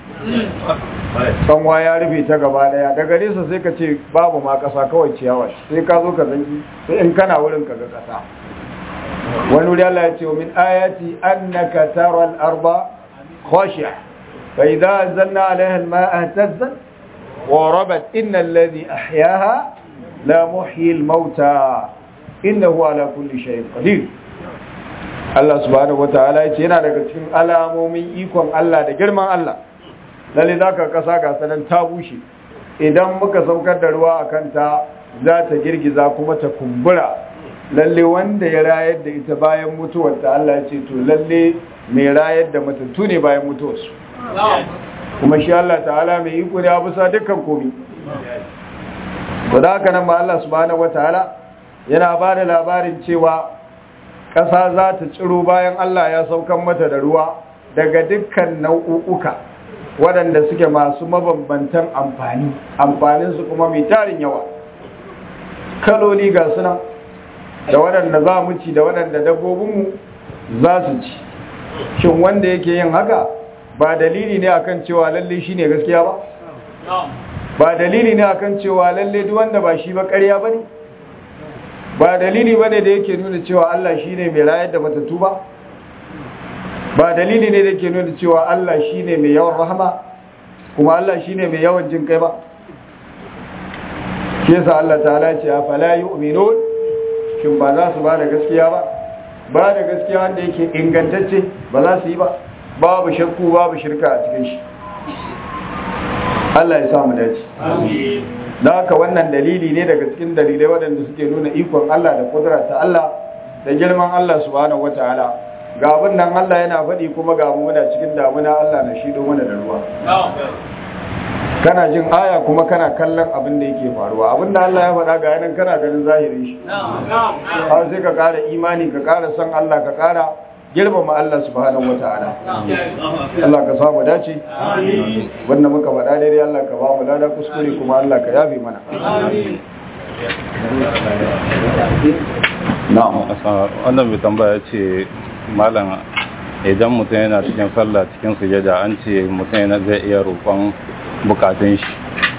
tsanwa ya rufe ta gaba daya daga nesa sai ka ce babu ma ƙasa kawai ciyawa sai ka zo ka zanki sai in kana wurin ka ga ƙasa wani wuri Allah ya ce min ayati annaka tara al-arba khashi'a fa idza anzalna 'alayha al-ma'a ihtazzat wa rabat inna alladhi ahyaha la muhyi al-mauta innahu ala kulli shay'in qadir Allah subhanahu wataala yace yana daga cikin alamomin ikon Allah da girman Allah lalle zaka kasa ga sanan ta bushe idan muka saukar da ruwa akan ta za ta girgiza kuma ta kumbura lalle wanda ya rayar da ita bayan mutuwar ta Allah yace to lalle mai rayar da matattu ne bayan mutuwarsu kuma shi Allah ta'ala mai iko ne a bisa dukkan komai to da haka nan ma Allah subhanahu wataala yana ba da labarin cewa ƙasa za ta ciro bayan Allah ya saukan mata da ruwa daga dukkan nau'uka waɗanda suke masu mabambantan amfani amfaninsu kuma mai tarin yawa kaloli ga suna da waɗanda za mu ci da waɗanda dabbobinmu za su ci shin wanda yake yin haka ba dalili ne akan cewa lalle shi ne gaskiya ba ba dalili ne akan cewa lalle duk wanda ba shi ba ƙarya ba ne ba dalili ba ne da yake nuna cewa Allah shi ne mai rayar da matattu ba ba dalili ne da yake nuna cewa Allah shi ne mai yawan rahama kuma Allah shi ne mai yawan jin kai ba shi yasa Allah ta'ala ce a fala yu'minun shin ba za su ba da gaskiya ba ba da gaskiya wanda yake ingantacce ba za su yi ba babu shakku babu shirka a cikin shi Allah ya samu dace da haka wannan dalili ne daga cikin dalilai waɗanda suke nuna ikon Allah da kudura ta Allah da girman Allah subhanahu wataala ga abin nan Allah yana faɗi kuma ga mu muna cikin damuna Allah na shi mana da ruwa kana jin aya kuma kana kallon abin da yake faruwa abin da Allah ya faɗa ga yanan kana ganin zahirin shi har sai ka ƙara imani ka ƙara son Allah ka ƙara girmama Allah subhanahu wataala Allah ka samu dace wannan muka faɗa daidai Allah ka ba mu lada kuskure kuma Allah ka yafe mana na'am wannan mai tambaya ce malam idan mutum yana cikin sallah cikin sujada an ce mutum yana zai iya roƙon bukatun shi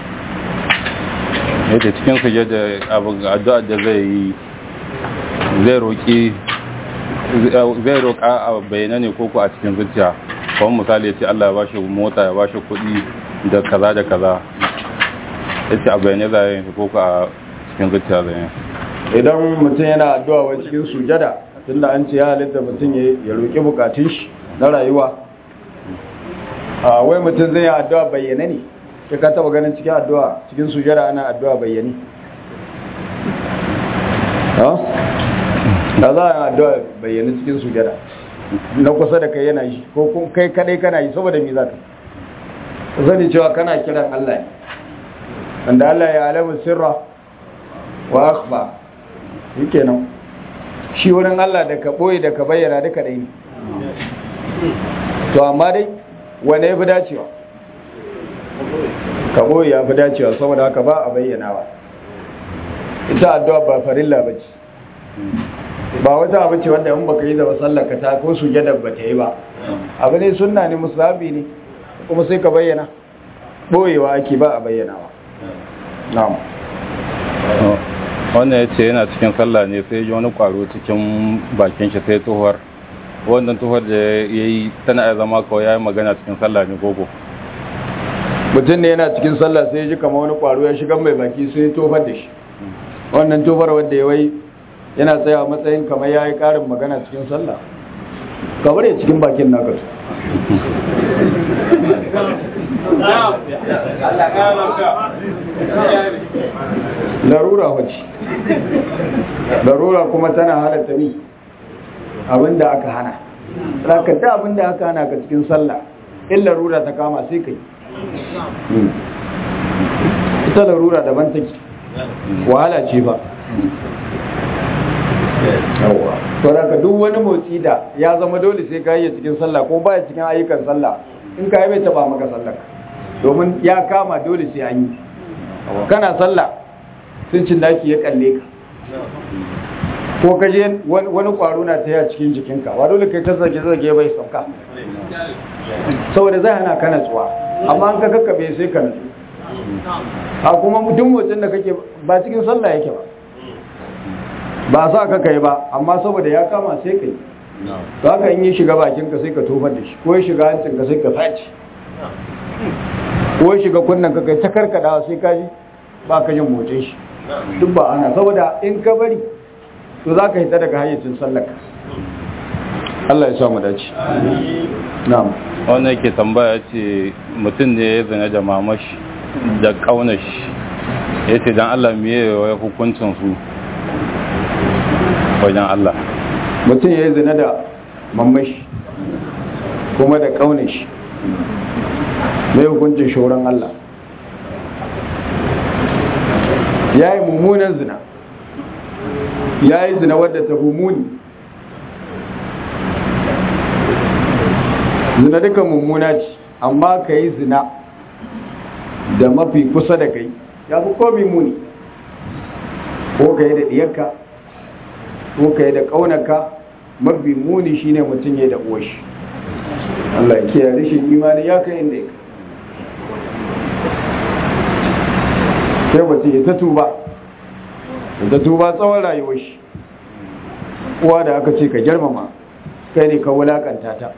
yadda cikin sujada addu'a da zai yi zai roƙi zai roƙa a bayyana ne koko a cikin zuciya kawai misali ya ce Allah ya bashi mota ya bashi kuɗi da kaza da kaza ya ce a bayyane za yi koko a cikin zuciya zai idan mutum yana addu'a wa cikin sujada tunda an ce ya halitta mutum ya roƙi bukatun shi na rayuwa a wai mutum zai yi addu'a bayyane ne ya ka taba ganin cikin addu'a cikin sujada ana addu'a bayyane da za a addu'a bayyana cikin sujada na kusa da kai yana yi ko kai kadai kana yi saboda me za ka sani cewa kana kiran Allah ne wanda Allah ya alamu sirra wa akhfa yake nan shi wurin Allah da ka boye da ka bayyana duka dai ne to amma dai wane ya fi dacewa ka boye ya fi dacewa saboda haka ba a bayyanawa ita addu'a ba farilla ba ce ba wata abu ce wanda in baka yi da sallaka ta ko sujada ba ta yi ba abu ne sunna ne musabi ne kuma sai ka bayyana boyewa ake ba a bayyanawa na'am wannan ya ce yana cikin sallah ne sai ji wani kwaro cikin bakin shi sai tuhuwar wannan tuhuwar da ya yi tana ya zama kawai ya yi magana cikin sallah ne gogo mutum ne yana cikin sallah sai ji kama wani kwaro ya shiga mai baki sai ya tofar da shi wannan tofar wanda ya wai yana tsaya matsayin kamar ya yi ƙarin magana cikin sallah kamar ya cikin bakin naka su larura wace larura kuma tana halatta mi abinda aka hana rakata abinda aka hana ka cikin sallah in larura ta kama sai kai ita larura daban take wahala ce ba yawa to daga duk wani motsi da ya zama dole sai ka yi cikin sallah ko baya cikin ayyukan sallah in ka yi bai taba maka sallah domin ya kama dole sai an yi kana sallah sun cin daki ya kalle ka ko ka je wani kwaro na ta cikin jikinka wa dole kai ta zage zage bai sauka saboda zai hana kana tsuwa amma an ka kakkabe sai ka nutsu a kuma mutum motsin da kake ba cikin sallah yake ba ba sa ka kai ba amma saboda ya kama sai kai to haka in yi shiga bakinka sai ka tofar da shi ko ya shiga hancinka sai ka faci ko ya shiga kunnen ka kai ta karkadawa sai ka ji ba ka jin motsin shi duk ba ana saboda in ka bari to za ka hita daga hayyacin sallaka Allah ya sa mu dace na'am wannan yake tambaya ce mutum ne ya zina da mamashi da kaunashi ya ce don Allah miye ya hukuncin su wajen Allah mutum ya yi zina da mamashi kuma da kaunashi mai hukuncin shoron Allah ya yi mummunan zina ya yi zina wadda ta muni zina duka mummuna ce amma ka yi zina da mafi kusa da kai ya fi komi muni ko ka yi da ɗiyarka ko ka yi da ƙaunarka mafi muni shine mutum ya da uwashi Allah ya kiyaye rashin imani ya kai inda ya sai mutum ya ta tuba ya ta tuba tsawon rayuwar shi uwa da aka ce ka girmama kai ne ka wulakanta ta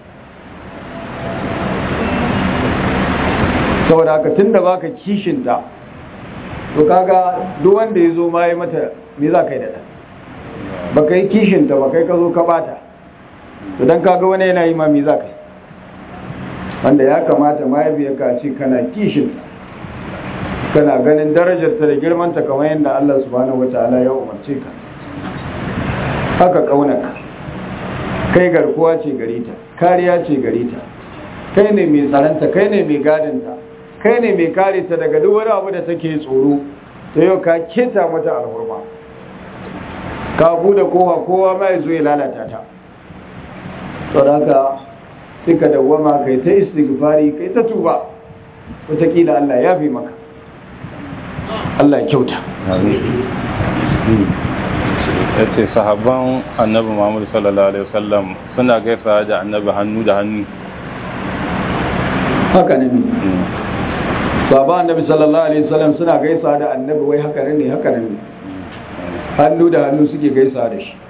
saboda haka tun da baka kishinta to kaga duk wanda ya zo ma ya mata me za ka yi da ɗan ba ka yi kishinta ba kai ka zo ka bata to don kaga wani yana yi ma me za ka yi wanda ya kamata mahaifiyarka ce kana kishinta kana ganin darajarta da girmanta kamar yadda Allah subhanahu wataala ya umarce ka haka kaunaka kai garkuwa ce gare ta kariya ce gare ta kai ne mai tsaranta kai ne mai gadinta kai ne mai kare ta daga duk wani abu da take tsoro ta yau ka keta mata alhurma ka bude kowa kowa mai zo ya lalata ta saboda sai ka dawwama kai ta istighfari kai ta tuba wataƙila Allah ya fi maka Allah ya kyauta ya ce sahabban annabi muhammadu sallallahu alaihi wasallam suna gaisa da annabi hannu da hannu haka ne sahaba annabi sallallahu alaihi wasallam suna gaisa da annabi wai haka ne haka ne hannu da hannu suke gaisa da shi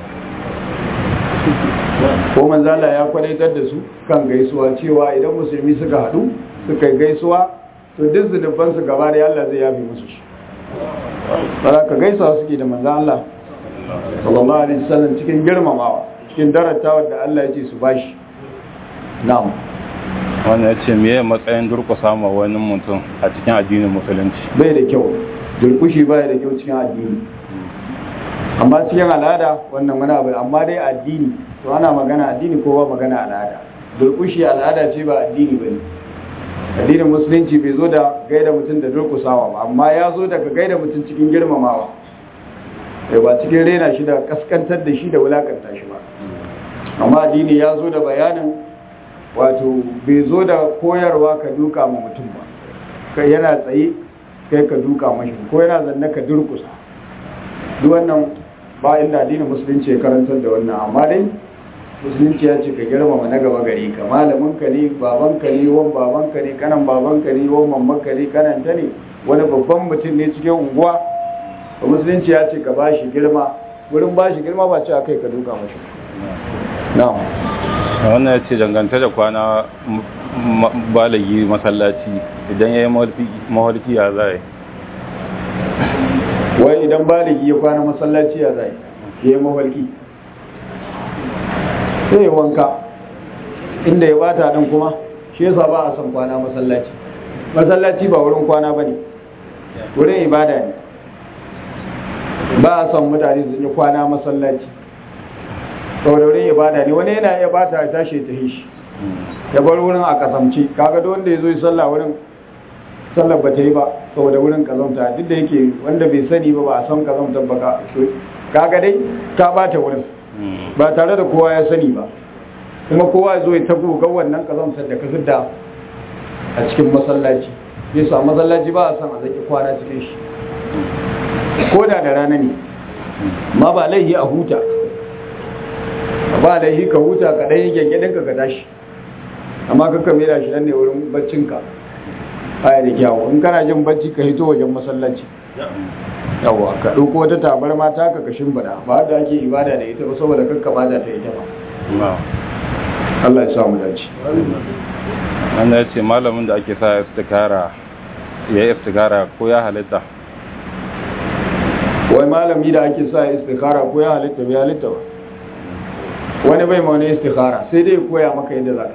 ko manzala ya kwadaitar da su kan gaisuwa cewa idan musulmi suka haɗu suka yi gaisuwa to duk zunubansu gaba da Allah zai yafi musu shi bara ka gaisa suke da manzan Allah sallallahu alaihi wasallam cikin girmamawa cikin daratawa da Allah ya ce su bashi na'am wannan ya ce meye matsayin durkusa ma wani mutum a cikin addinin musulunci bai da kyau durkushi bai da kyau cikin addini amma cikin al'ada wannan wani abu amma dai addini to ana magana addini ko ba magana al'ada durkushi al'ada ce ba addini bane addinin musulunci bai zo da gaida mutum da durkusawa ba amma ya zo daga gaida mutum cikin girmamawa sai ba cikin rena shi da kaskantar da shi da wulakanta shi ba amma addini ya zo da bayanin wato bai zo da koyarwa ka duka ma mutum ba kai yana tsaye kai ka duka mashi ko yana zanne ka durkusa duk wannan ba inda addinin musulunci ya karantar da wannan amma dai musulunci ya ce ka girmama na gaba gari ka malamin ka ne baban ka ne wan baban ka ne kanan baban ka ne wan mamman ka ne kanan ta ne wani babban mutum ne cikin unguwa to musulunci ya ce ka bashi girma wurin bashi girma ba ce akai ka duka mashi na'am wannan ya ce danganta da kwana balagi masallaci idan ya yi mawarki ya zai wai idan baligi ya kwana masallaci ya zai ya yi mawarki sai ya wanka inda ya bata din kuma shi yasa ba a son kwana masallaci masallaci ba wurin kwana ba ne wurin ibada ne ba a son mutane su yi kwana masallaci saboda wurin ibada ne wani yana iya bata ya tashi ta shi ya bar wurin a kasamci kaga duk wanda ya zo yi sallah wurin sallar ba ta yi ba saboda wurin kazamta duk da yake wanda bai sani ba ba a san kazamtar ba kaga dai ka bata wurin ba tare da kowa ya sani ba kuma kowa ya zo ya tabo ga wannan kazamtar da ka fidda a cikin masallaci yasa masallaci ba a san a zaki kwana cikin shi ko da da rana ne ma ba laihi a huta ba laihi ka huta ka ɗaya gyangyaɗinka ka tashi amma ka mera shi nan ne wurin baccinka aya da kyawu in kana jin bacci ka hito wajen masallaci yawa ka ɗauko wata tabar mata ka kashin bada ba da ake ibada da ita ba saboda kakka ba ta ita ba Allah ya samu dace wannan ya ce malamin da ake sa istikara ya yi istikara ko ya halitta wai malami da ake sa istikara ko ya halitta bai halitta ba wani bai ma wani istikara sai dai koya maka yadda za ka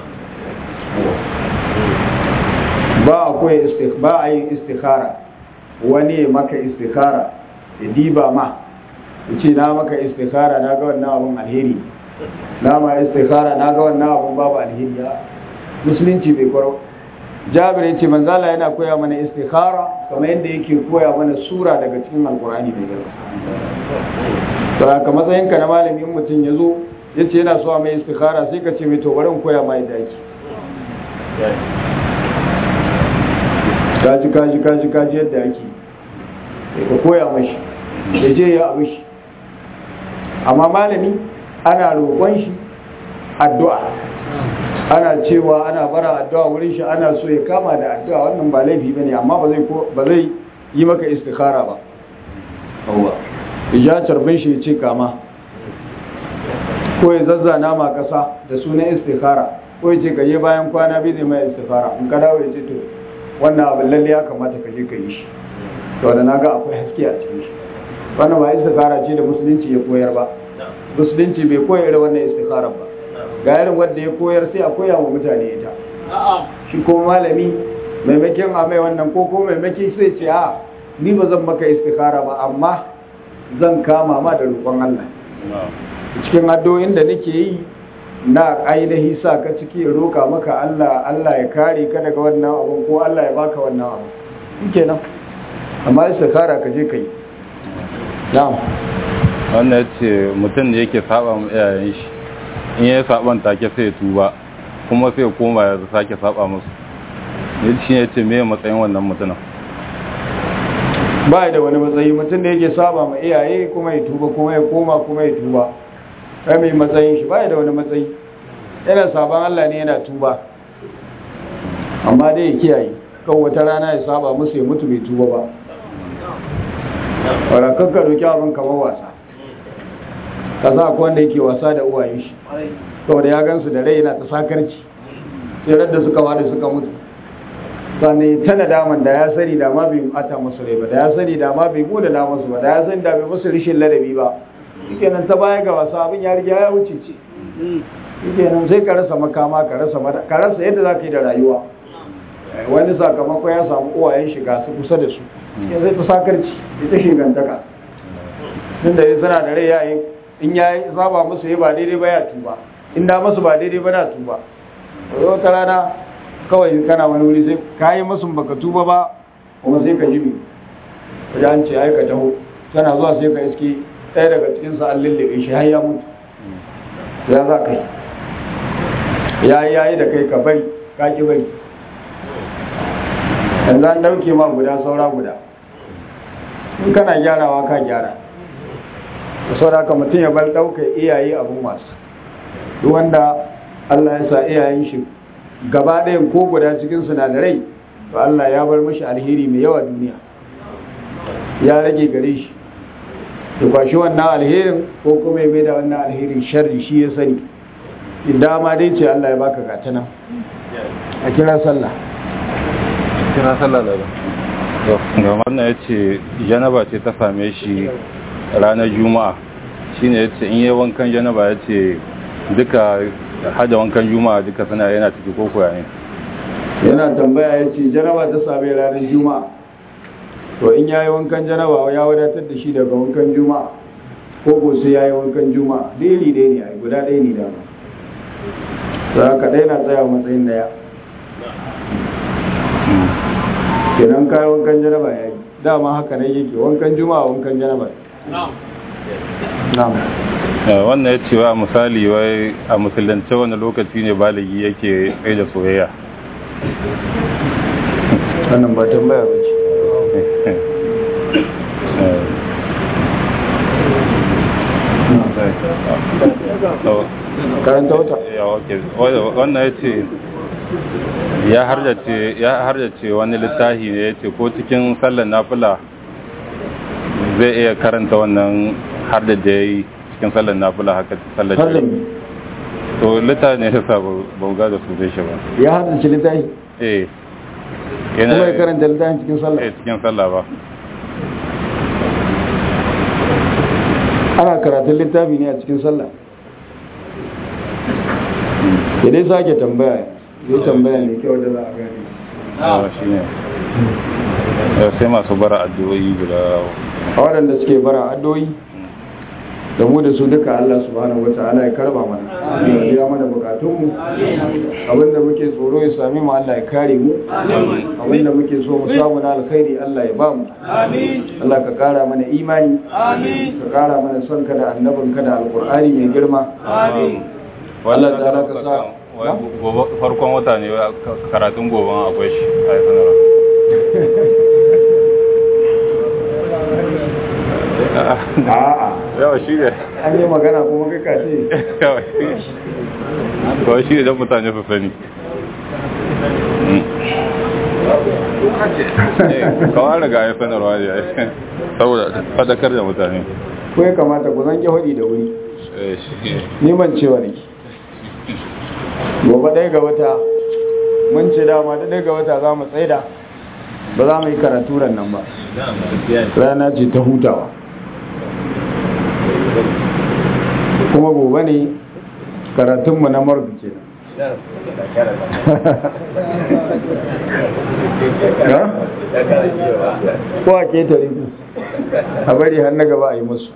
ba a koya ba a yin istikara wani ya maka istikara ya diba ma ya ce na maka istikara na ga wannan abun alheri na ma istikara na ga wannan abun babu alheri ya musulunci bai kwaro jabir ya ce manzala yana koya mana istikara kamar yadda yake koya mana sura daga cikin alkurani mai girma to haka matsayinka na malamin mutum ya zo ya ce yana so a mai istikhara sai ka ce mai to bari in koya ma yadda ake kaji kaji kaji kaji yadda ake sai ka koya mashi ya je ya abu shi amma malami ana roƙon shi addu'a ana cewa ana bara addu'a wurin shi ana so ya kama da addu'a wannan ba laifi bane amma ba zai ko ba zai yi maka istikhara ba yawa ya tarbin shi ya ce kama ko ya zazzana ma kasa da sunan istikhara ko ya ce ka je bayan kwana biyu zai mai istikhara in ka dawo ya ce to wannan abin lalle ya kamata ka je ka yi shi to da naga akwai haske a cikin shi wannan ba istikhara ce da musulunci ya koyar ba musulunci bai koyar da wannan istikhara ba ga irin wanda ya koyar sai a koya wa mutane ita shi ko malami maimakon a mai wannan ko ko maimakon sai ce a ni ba zan maka istikhara ba amma zan kama ma da roƙon Allah cikin addu'o'in da nake yi na ainihi sa ka ciki ya roka maka Allah Allah ya kare ka daga wannan abu ko Allah ya baka wannan abu shikenan amma istikhara ka je kai na'am wannan ya ce mutum da yake saba mu iyayen shi in ya saban take sai ya tuba kuma sai ya koma ya sake saba musu ne shi ya ce me matsayin wannan mutumin ba da wani matsayi mutum da yake saba ma iyaye kuma ya tuba kuma ya koma kuma ya tuba kai mai matsayin shi ba da wani matsayi yana saban Allah ne yana tuba amma dai ya kiyaye kan wata rana ya saba musu ya mutu bai tuba ba warakar ka doki abin kamar wasa ka sa akwai wanda yake wasa da uwayen shi saboda ya gansu da rai yana ta sakarci sai da suka wada suka mutu sannan ta nadaman da ya sani da ma bai ata musu rai ba da ya sani da ma bai bude na musu ba da ya sani da bai musu rishin ladabi ba shikenan ta baya ga wasa abin ya riga ya wuce ce shikenan sai ka rasa makama ka rasa ka rasa yadda za ka yi da rayuwa wani sakamako ya samu uwayen shiga su kusa da su ya zai ta sakarci ita shigantaka tun da ya sana da rai ya yi in ya yi zaba musu ya ba daidai ba ya tuba in da musu ba daidai ba na tuba wata rana kawai kana wani wuri sai ka yi musu baka tuba ba kuma sai ka jimi wajen an ce aika taho tana zuwa sai ka iske ɗaya daga cikin sa an lullube shi har ya mutu ya za ka yi ya yi ya yi da kai ka bari ka ki bari yanzu an ɗauke ma guda saura guda in kana gyarawa ka gyara da sau da mutum ya bar ɗaukar iyaye abin wasu duk wanda Allah ya sa iyayen shi gaba ɗayan ko guda cikin sinadarai to Allah ya bar mashi alheri mai yawa duniya ya rage gare shi to ba shi wannan alherin ko kuma ya mai da wannan alherin sharri shi ya sani dama dai ce Allah ya baka gatana a kira sallah kira sallah da ga wannan ya ce janaba ce ta same shi ranar juma'a shine ya ce in yi wankan janaba ya ce duka hada wankan juma'a duka suna yana ciki ko kuwa ne yana tambaya ya ce janaba ta same ranar juma'a to in ya yi wankan janaba ya wadatar da shi daga wankan juma'a ko ko sai ya yi wankan juma'a daili ɗaya ne a guda ɗaya ne dama za ka ɗaya na tsaya matsayin daya kenan kayi wankan janaba ya yi dama haka ne yake wankan juma'a wankan janaba na'am wannan ya ce wa misali wai a musulunce wani lokaci ne baligi yake tsaye da soyayya wannan ba tambaya ba ce karanta wata wannan ya ce ya harjace wani littafi ne ya ce ko cikin sallar nafila zai iya karanta wannan har da da ya yi cikin sallar nafila haka sallar har da shi to littafi ne ya sa ba ga da su zai shi ba ya haddace littafi eh kuma ya karanta littafin cikin sallah eh cikin sallah ba ana karatun littafi ne a cikin sallah ya dai sake tambaya ya tambaya ne kyau da za a gane yawa shi ne Eh, sai masu bara addu'o'i guda a waɗanda suke bara addoyi da mu da su duka Allah subhanahu wata'ala ya karba mana ya biya mana bukatunmu abinda muke tsoro ya sami mu Allah ya kare mu abinda muke so mu samu na alkhairi Allah ya ba mu Allah ka kara mana imani ka kara mana son ka da annabin ka da alkur'ani mai girma Allah ta'ala ka sa farkon wata ne karatun gobe akwai shi a yi sanarwa a'a yawa shi ne an yi magana kuma kai ka ce yawa kawai shi ne don mutane su sani kawai riga ya sanarwa ne saboda fadakar da mutane ko ya kamata ku zanke hudi da wuri neman cewa ne gobe ɗaya ga wata mun ce dama da ɗaya ga wata za mu tsaida ba za mu yi karatu ran nan ba rana ce ta hutawa kuma gobe ne karatunmu na mardu ke ko a ketare ku a bari har na gaba a yi musu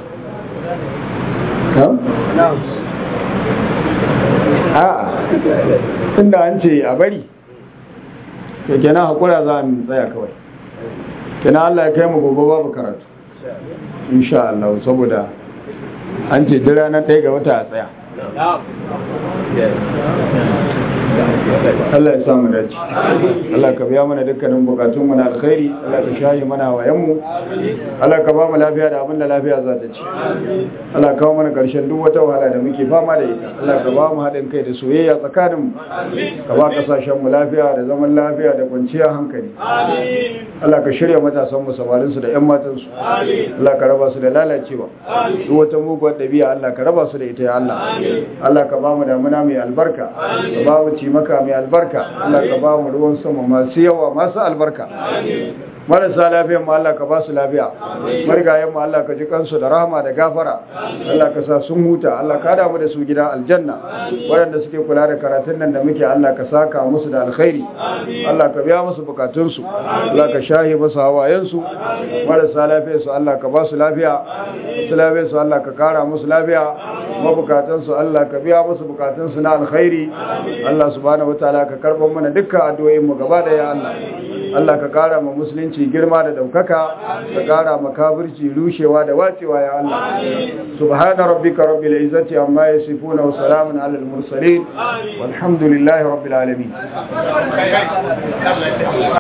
a'a tunda an ce a bari ke kenan hakura za mu tsaya kawai kenan Allah ya kai mu gobe babu karatu insha Allah saboda an ce duk ranar ɗaya ga wata a tsaya Allah ya samu dace Allah ka biya mana dukkanin bukatun mu na alkhairi Allah ka shayi mana wayan mu Allah ka ba mu lafiya da abin da lafiya za ta ci Allah ka kawo mana karshen duk wata wahala da muke fama da ita Allah ka ba mu haɗin kai da soyayya tsakanin mu ka ba kasashen mu lafiya da zaman lafiya da kwanciyar hankali Allah ka shirya matasan mu samarin su da ƴan matan su Allah ka raba su da lalacewa duk wata muguwar ɗabi'a Allah ka raba su da ita ya Allah Allah ka ba mu damuna mai albarka ka ba mu maka mai albarka Allah ka ba mu ruwan sama masu yawa masu albarka marasa lafiyan mu Allah ka ba su lafiya marigayen mu Allah ka ji kansu da rahama da gafara Allah ka sa sun huta Allah ka damu da su gida aljanna waɗanda suke kula da karatun nan da muke Allah ka saka musu da alkhairi Allah ka biya musu bukatunsu Allah ka shahi musu hawayensu marasa lafiya su Allah ka ba su lafiya su lafiya su Allah ka kara musu lafiya mabukatansu Allah ka biya musu bukatunsu na alkhairi Allah subhanahu wataala ka karɓar mana dukkan addu'o'in mu gaba da ya Allah Allah ka kara ma musulunci girma da daukaka ka kara ma kafirci rushewa da wacewa ya Allah subhana rabbika rabbil izzati amma yasifuna wa salamun alal mursalin walhamdulillahi rabbil alamin